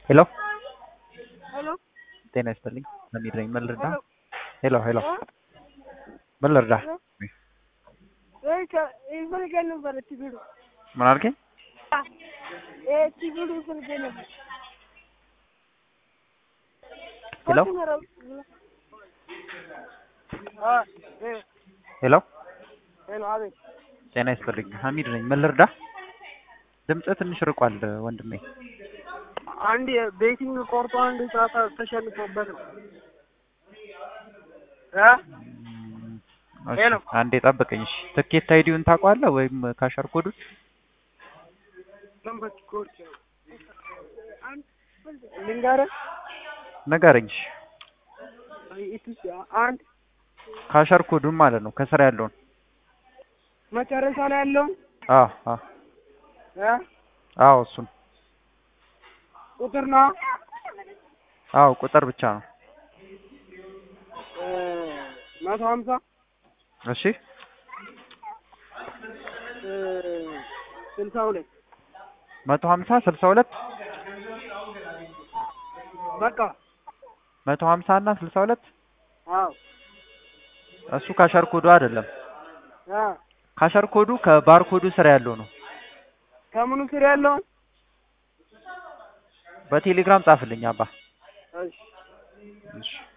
ሄሎ ሄሎ ጤና ይስጥልኝ። ሰሚር ነኝ። ምን ልርዳ? ሄሎ ሄሎ ሄሎ ምን ልርዳ? ወይ ይፈልገ ነበር ትግሉ ምን አልከኝ? እ ትግሉ ይፈልገ ነበር ሄሎ አ እ ሄሎ ሄሎ አቤት ጤና ይስጥልኝ። ሀሚድ ነኝ። ምን ልርዳ? ድምፅህ ትንሽ ርቋል ወንድሜ። አንድ ቤቲንግ ቆርጦ አንድ ጨዋታ ተሸንፎበት ነው እ እሺ፣ ሄሎ። አንዴ ጠብቀኝ። እሺ፣ ትኬት አይዲውን ታውቀዋለህ ወይም ካሸር ኮዱን? ሰንበት ኮርስ ልንገርህ ንገረኝ። እሺ፣ ኢትዮጵያ አንድ ካሸር ኮዱን ማለት ነው ከስራ ያለውን። መጨረሻ ላይ ያለውን አዎ አዎ እ አዎ እሱን ቁጥር ነው አዎ ቁጥር ብቻ ነው። እ መቶ ሀምሳ እሺ እ ስልሳ ሁለት መቶ ሀምሳ ስልሳ ሁለት በቃ መቶ ሀምሳ እና ስልሳ ሁለት አዎ እሱ ካሸር ኮዱ አይደለም። እ ካሸር ኮዱ ከባር ኮዱ ስር ያለው ነው። ከምኑ ስር ያለውን በቴሌግራም ጻፍልኝ አባ። እሺ እሺ